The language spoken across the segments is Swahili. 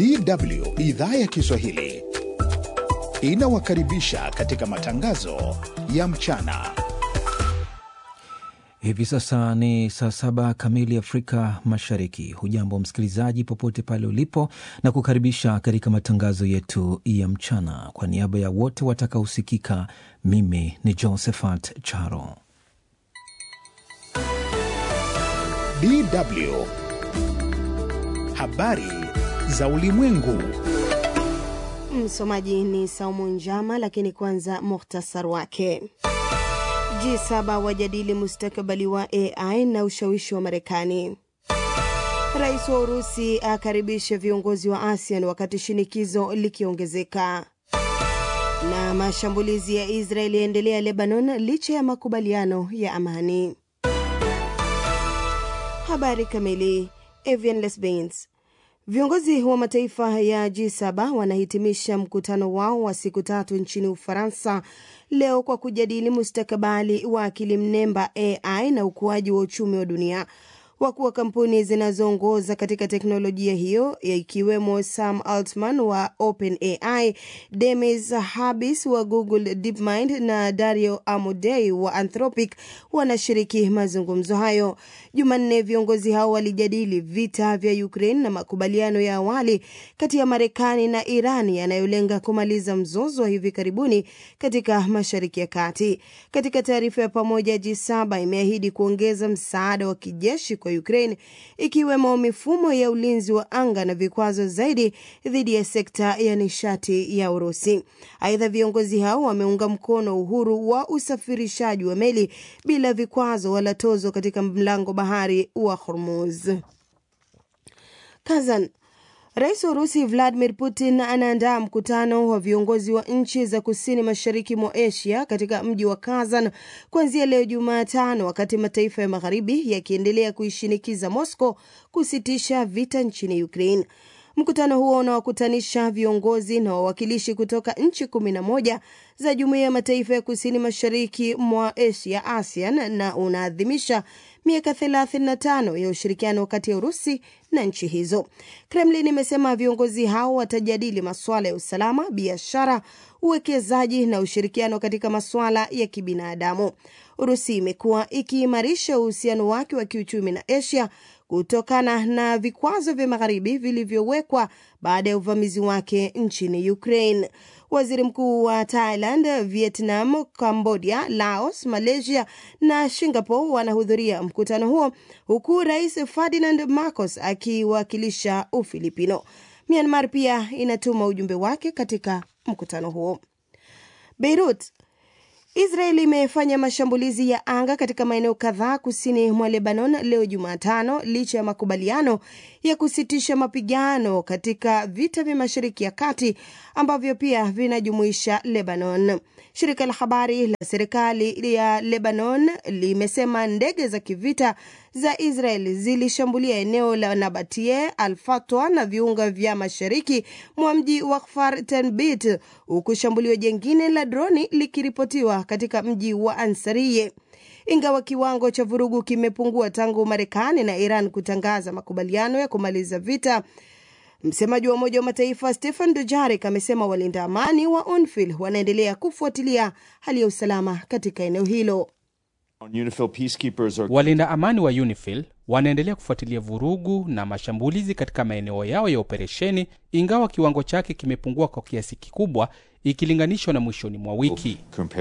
DW idhaa ya Kiswahili inawakaribisha katika matangazo ya mchana. Hivi sasa ni saa saba kamili Afrika Mashariki. Hujambo msikilizaji, popote pale ulipo, na kukaribisha katika matangazo yetu ya mchana. Kwa niaba ya wote watakaosikika, mimi ni Josephat Charo. DW habari za ulimwengu. Msomaji ni Saumu Njama, lakini kwanza muhtasar wake. G7 wajadili mustakabali wa AI na ushawishi wa Marekani. Rais wa Urusi akaribisha viongozi wa ASEAN wakati shinikizo likiongezeka. Na mashambulizi ya Israeli yaendelea Lebanon licha ya makubaliano ya amani. Habari kamili. Evian Lesbains Viongozi wa mataifa ya G7 wanahitimisha mkutano wao wa siku tatu nchini Ufaransa leo kwa kujadili mustakabali wa akili mnemba AI na ukuaji wa uchumi wa dunia. Wakuu wa kampuni zinazoongoza katika teknolojia hiyo ikiwemo Sam Altman wa OpenAI, Demis Habbis wa Google DeepMind na Dario Amodei wa Anthropic wanashiriki mazungumzo hayo. Jumanne, viongozi hao walijadili vita vya Ukraine na makubaliano ya awali kati ya Marekani na Iran yanayolenga kumaliza mzozo wa hivi karibuni katika Mashariki ya Kati. Katika taarifa ya pamoja, G7 imeahidi kuongeza msaada wa kijeshi kwa Ukraine ikiwemo mifumo ya ulinzi wa anga na vikwazo zaidi dhidi ya sekta ya nishati ya Urusi. Aidha, viongozi hao wameunga mkono uhuru wa usafirishaji wa meli bila vikwazo wala tozo katika mlango bahari wa Hormuz. Kazan Rais wa Urusi Vladimir Putin anaandaa mkutano wa viongozi wa nchi za kusini mashariki mwa Asia katika mji wa Kazan kuanzia leo Jumatano, wakati mataifa ya magharibi yakiendelea kuishinikiza Moscow kusitisha vita nchini Ukraine. Mkutano huo unawakutanisha viongozi na wawakilishi kutoka nchi kumi na moja za jumuiya ya mataifa ya kusini mashariki mwa Asia, ASEAN, na unaadhimisha miaka 35 ya ushirikiano kati ya Urusi na nchi hizo. Kremlin imesema viongozi hao watajadili masuala ya usalama, biashara, uwekezaji na ushirikiano katika masuala ya kibinadamu. Urusi imekuwa ikiimarisha uhusiano wake wa kiuchumi na Asia kutokana na vikwazo vya magharibi vilivyowekwa baada ya uvamizi wake nchini Ukraine. Waziri mkuu wa Thailand, Vietnam, Cambodia, Laos, Malaysia na Singapore wanahudhuria mkutano huo huku Rais Ferdinand Marcos akiwakilisha Ufilipino. Myanmar pia inatuma ujumbe wake katika mkutano huo. Beirut Israel imefanya mashambulizi ya anga katika maeneo kadhaa kusini mwa Lebanon leo Jumatano, licha ya makubaliano ya kusitisha mapigano katika vita vya Mashariki ya Kati ambavyo pia vinajumuisha Lebanon. Shirika la habari la serikali ya Lebanon limesema ndege za kivita za Israel zilishambulia eneo la Nabatie, Al-Fatwa na viunga vya mashariki mwa mji wa Kfar Tenbit, huku shambulio jengine la droni likiripotiwa katika mji wa Ansariye. Ingawa kiwango cha vurugu kimepungua tangu Marekani na Iran kutangaza makubaliano ya kumaliza vita, msemaji wa Umoja wa Mataifa Stephen Dujarric amesema walinda amani wa UNIFIL wanaendelea kufuatilia hali ya usalama katika eneo hilo. Walinda amani wa UNIFIL wanaendelea kufuatilia vurugu na mashambulizi katika maeneo yao ya operesheni, ingawa kiwango chake kimepungua kwa kiasi kikubwa ikilinganishwa na mwishoni mwa wiki.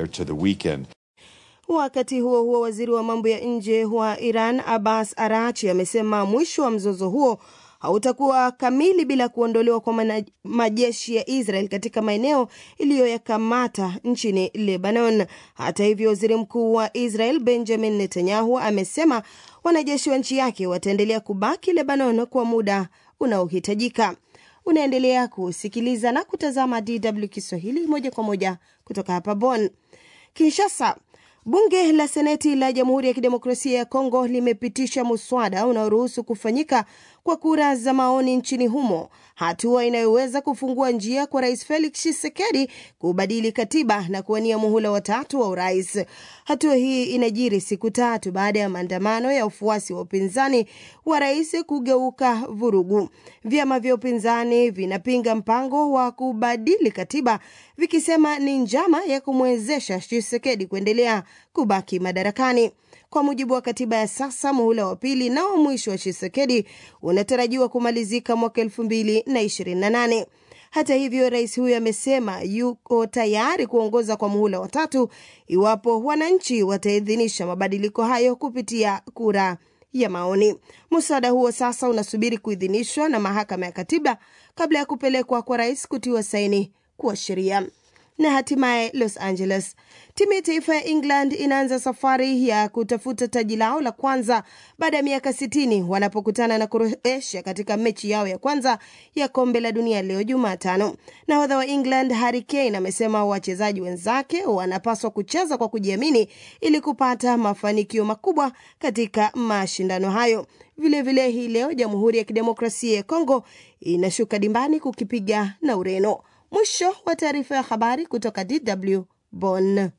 Wakati huo huo, waziri wa mambo ya nje wa Iran Abbas Arachi amesema mwisho wa mzozo huo hautakuwa kamili bila kuondolewa kwa majeshi ya Israel katika maeneo iliyoyakamata nchini Lebanon. Hata hivyo, waziri mkuu wa Israel Benjamin Netanyahu amesema wanajeshi wa nchi yake wataendelea kubaki Lebanon kwa muda unaohitajika. Unaendelea kusikiliza na kutazama DW Kiswahili moja kwa moja kutoka hapa Bonn. Kinshasa, Bunge la Seneti la Jamhuri ya Kidemokrasia ya Kongo limepitisha muswada unaoruhusu kufanyika kwa kura za maoni nchini humo, hatua inayoweza kufungua njia kwa Rais Felix Tshisekedi kubadili katiba na kuwania muhula watatu wa urais. Hatua hii inajiri siku tatu baada ya maandamano ya ufuasi wa upinzani wa rais kugeuka vurugu. Vyama vya upinzani vinapinga mpango wa kubadili katiba vikisema ni njama ya kumwezesha Tshisekedi kuendelea kubaki madarakani. Kwa mujibu wa katiba ya sasa, muhula wa pili na wa mwisho wa Tshisekedi unatarajiwa kumalizika mwaka elfu mbili na ishirini na nane. Hata hivyo, rais huyo amesema yuko tayari kuongoza kwa muhula wa tatu iwapo wananchi wataidhinisha mabadiliko hayo kupitia kura ya maoni. Mswada huo sasa unasubiri kuidhinishwa na mahakama ya katiba kabla ya kupelekwa kwa rais kutiwa saini kuwa sheria. Na hatimaye Los Angeles, timu ya taifa ya England inaanza safari ya kutafuta taji lao la kwanza baada ya miaka sitini wanapokutana na Croatia katika mechi yao ya kwanza ya kombe la dunia leo Jumatano. Nahodha wa England Harry Kane amesema wachezaji wenzake wanapaswa kucheza kwa kujiamini ili kupata mafanikio makubwa katika mashindano hayo. Vilevile hii leo Jamhuri ya Kidemokrasia ya Kongo inashuka dimbani kukipiga na Ureno. Mwisho wa taarifa ya habari kutoka DW Bonn.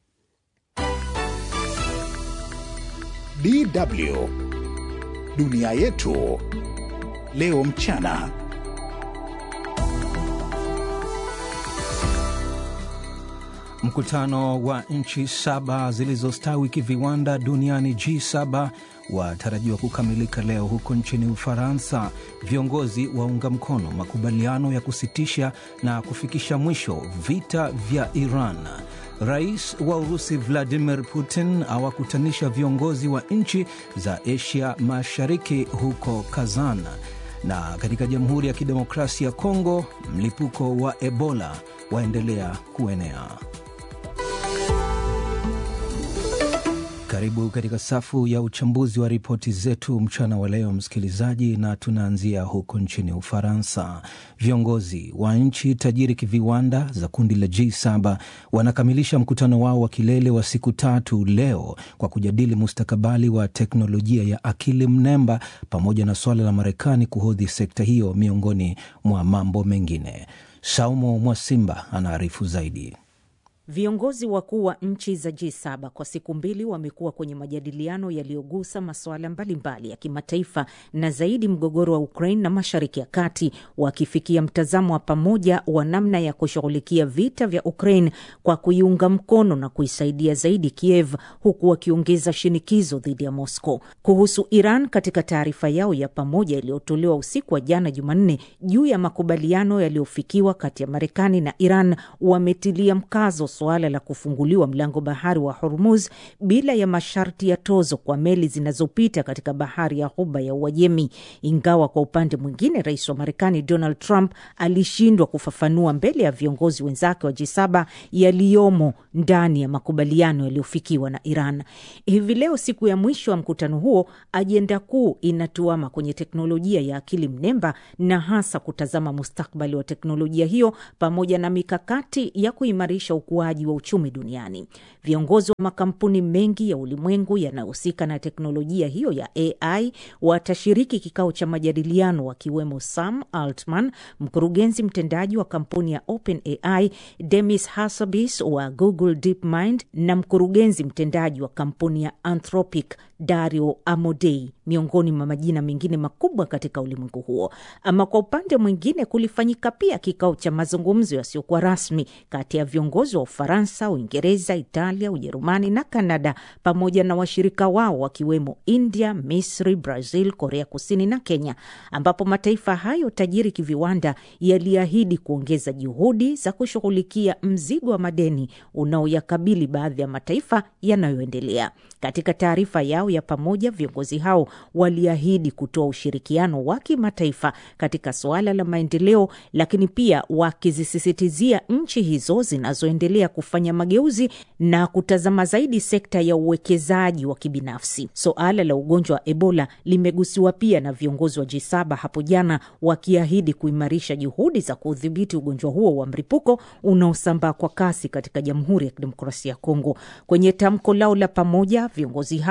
DW dunia yetu leo mchana. Mkutano wa nchi saba zilizostawi kiviwanda duniani G7 watarajiwa kukamilika leo huko nchini Ufaransa. Viongozi waunga mkono makubaliano ya kusitisha na kufikisha mwisho vita vya Iran. Rais wa Urusi Vladimir Putin awakutanisha viongozi wa nchi za Asia Mashariki huko Kazan. Na katika Jamhuri ya Kidemokrasia ya Kongo, mlipuko wa Ebola waendelea kuenea. Karibu katika safu ya uchambuzi wa ripoti zetu mchana wa leo, msikilizaji, na tunaanzia huko nchini Ufaransa. Viongozi wa nchi tajiri kiviwanda za kundi la G7 wanakamilisha mkutano wao wa kilele wa siku tatu leo kwa kujadili mustakabali wa teknolojia ya akili mnemba pamoja na suala la Marekani kuhodhi sekta hiyo miongoni mwa mambo mengine. Saumo Mwasimba anaarifu zaidi. Viongozi wakuu wa nchi za G7 kwa siku mbili wamekuwa kwenye majadiliano yaliyogusa masuala mbalimbali ya kimataifa na zaidi mgogoro wa Ukraine na Mashariki ya Kati, wakifikia mtazamo wa pamoja wa namna ya kushughulikia vita vya Ukraine kwa kuiunga mkono na kuisaidia zaidi Kiev, huku wakiongeza shinikizo dhidi ya Moscow. Kuhusu Iran, katika taarifa yao ya pamoja iliyotolewa usiku wa jana Jumanne juu ya makubaliano yaliyofikiwa kati ya Marekani na Iran, wametilia mkazo suala la kufunguliwa mlango bahari wa Hormuz bila ya masharti ya tozo kwa meli zinazopita katika bahari ya Ghuba ya Uajemi. Ingawa kwa upande mwingine, rais wa Marekani Donald Trump alishindwa kufafanua mbele ya viongozi wenzake wa G7 yaliyomo ndani ya makubaliano yaliyofikiwa na Iran. Hivi leo, siku ya mwisho wa mkutano huo, ajenda kuu inatuama kwenye teknolojia ya akili mnemba na hasa kutazama mustakbali wa teknolojia hiyo pamoja na mikakati ya kuimarisha ukuaji wa uchumi duniani. Viongozi wa makampuni mengi ya ulimwengu yanayohusika na teknolojia hiyo ya AI watashiriki kikao cha majadiliano, wakiwemo Sam Altman, mkurugenzi mtendaji wa kampuni ya OpenAI, Demis Hassabis wa Google DeepMind na mkurugenzi mtendaji wa kampuni ya Anthropic Dario Amodei, miongoni mwa majina mengine makubwa katika ulimwengu huo. Ama kwa upande mwingine, kulifanyika pia kikao cha mazungumzo yasiyokuwa rasmi kati ya viongozi wa Ufaransa, Uingereza, Italia, Ujerumani na Kanada pamoja na washirika wao wakiwemo India, Misri, Brazil, Korea Kusini na Kenya, ambapo mataifa hayo tajiri kiviwanda yaliahidi kuongeza juhudi za kushughulikia mzigo wa madeni unaoyakabili baadhi ya mataifa yanayoendelea. Katika taarifa yao ya pamoja, viongozi hao waliahidi kutoa ushirikiano wa kimataifa katika suala la maendeleo, lakini pia wakizisisitizia nchi hizo zinazoendelea kufanya mageuzi na kutazama zaidi sekta ya uwekezaji wa kibinafsi. Suala la ugonjwa wa Ebola limegusiwa pia na viongozi wa G7 hapo jana, wakiahidi kuimarisha juhudi za kudhibiti ugonjwa huo wa mlipuko unaosambaa kwa kasi katika Jamhuri ya Kidemokrasia ya Kongo. Kwenye tamko lao la pamoja, viongozi hao wame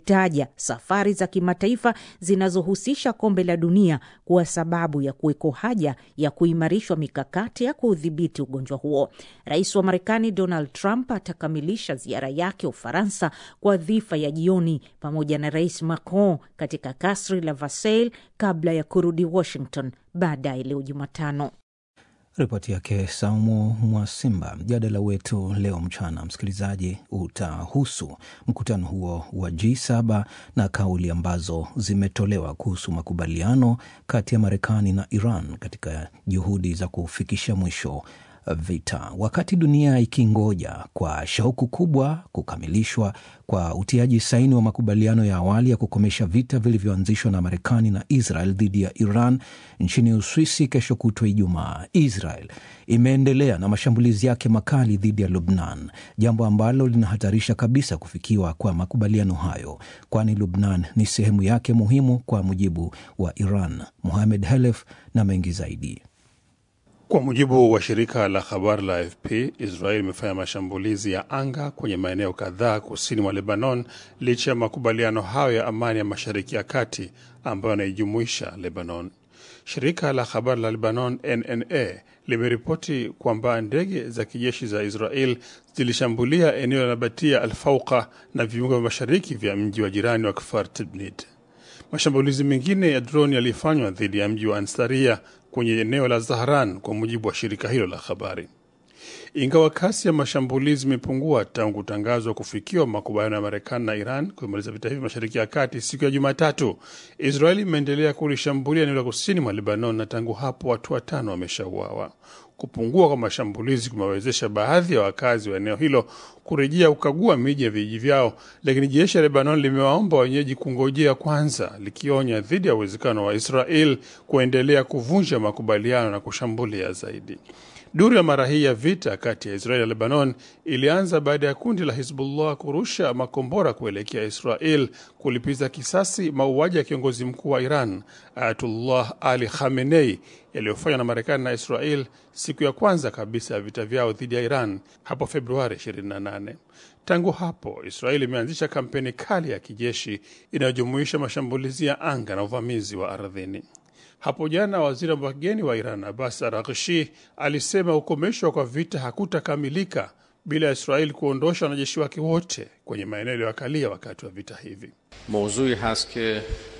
akitaja safari za kimataifa zinazohusisha kombe la dunia kuwa sababu ya kuweko haja ya kuimarishwa mikakati ya kuudhibiti ugonjwa huo. Rais wa Marekani Donald Trump atakamilisha ziara yake Ufaransa kwa dhifa ya jioni pamoja na Rais Macron katika kasri la Versailles kabla ya kurudi Washington baadaye leo Jumatano. Ripoti yake Saumu Mwasimba. Mjadala wetu leo mchana, msikilizaji, utahusu mkutano huo wa G7 na kauli ambazo zimetolewa kuhusu makubaliano kati ya Marekani na Iran katika juhudi za kufikisha mwisho vita, wakati dunia ikingoja kwa shauku kubwa kukamilishwa kwa utiaji saini wa makubaliano ya awali ya kukomesha vita vilivyoanzishwa na Marekani na Israel dhidi ya Iran nchini Uswisi kesho kutwa Ijumaa. Israel imeendelea na mashambulizi yake makali dhidi ya Lubnan, jambo ambalo linahatarisha kabisa kufikiwa kwa makubaliano hayo, kwani Lubnan ni sehemu yake muhimu kwa mujibu wa Iran. Muhamed Helef na mengi zaidi. Kwa mujibu wa shirika la habari la AFP, Israel imefanya mashambulizi ya anga kwenye maeneo kadhaa kusini mwa Lebanon licha ya makubaliano hayo ya amani ya Mashariki ya Kati ambayo yanaijumuisha Lebanon. Shirika la habari la Lebanon NNA limeripoti kwamba ndege za kijeshi za Israel zilishambulia eneo la Nabatia Alfauqa na viunga vya mashariki vya mji wa jirani wa Kfar Tibnit. Mashambulizi mengine ya droni yalifanywa dhidi ya mji wa Ansaria kwenye eneo la Zahran, kwa mujibu wa shirika hilo la habari. Ingawa kasi ya mashambulizi imepungua tangu kutangazwa kufikiwa makubaliano ya Marekani na Iran kumaliza vita hivi mashariki ya kati siku ya Jumatatu, Israeli imeendelea kulishambulia eneo la kusini mwa Lebanon na tangu hapo watu watano wameshauawa. Kupungua kwa mashambulizi kumewezesha baadhi ya wakazi wa eneo hilo kurejea kukagua miji ya vijiji vyao, lakini jeshi la Lebanon limewaomba wenyeji kungojea kwanza, likionya dhidi ya uwezekano wa Israel kuendelea kuvunja makubaliano na kushambulia zaidi. Duru ya mara hii ya vita kati ya Israel na Lebanon ilianza baada ya kundi la Hizbullah kurusha makombora kuelekea Israel kulipiza kisasi mauaji ya kiongozi mkuu wa Iran Ayatullah Ali Khamenei yaliyofanywa na Marekani na Israel siku ya kwanza kabisa ya vita vyao dhidi ya Iran hapo Februari 28. Tangu hapo Israel imeanzisha kampeni kali ya kijeshi inayojumuisha mashambulizi ya anga na uvamizi wa ardhini. Hapo jana waziri wa mambo ya kigeni wa Iran Abbas Araghchi alisema ukomeshwa kwa vita hakutakamilika bila ya Israeli kuondosha wanajeshi wake wote kwenye maeneo yaliyoakalia wakati wa vita hivi. mawzui hast ke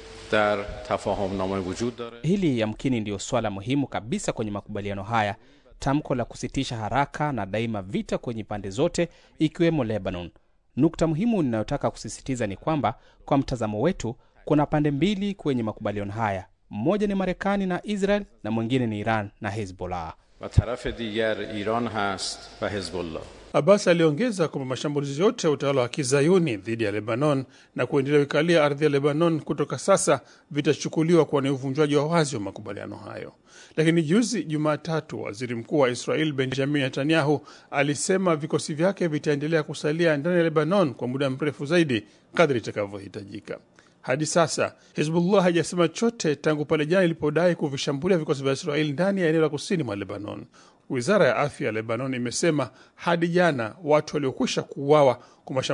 dar tafahumname wujud dare Hili yamkini ndiyo swala muhimu kabisa kwenye makubaliano haya, tamko la kusitisha haraka na daima vita kwenye pande zote, ikiwemo Lebanon. Nukta muhimu ninayotaka kusisitiza ni kwamba kwa mtazamo wetu, kuna pande mbili kwenye makubaliano haya, mmoja ni Marekani na Israel na mwingine ni Iran na Hezbollah. و طرف دیگر ایران هست و حزب الله Abbas aliongeza kwamba mashambulizi yote ya utawala wa kizayuni dhidi ya Lebanon na kuendelea kuikalia ardhi ya Lebanon kutoka sasa vitachukuliwa kuwa ni uvunjwaji wa wazi wa makubaliano hayo. Lakini juzi Jumatatu, waziri mkuu wa Israel Benjamin Netanyahu alisema vikosi vyake vitaendelea kusalia ndani ya Lebanon kwa muda mrefu zaidi kadri itakavyohitajika. Hadi sasa Hizbullah haijasema chote tangu pale jana ilipodai kuvishambulia vikosi vya Israeli ndani ya eneo la kusini mwa Lebanon. Wizara ya afya ya Lebanon imesema hadi jana watu waliokwisha kuuawa kwa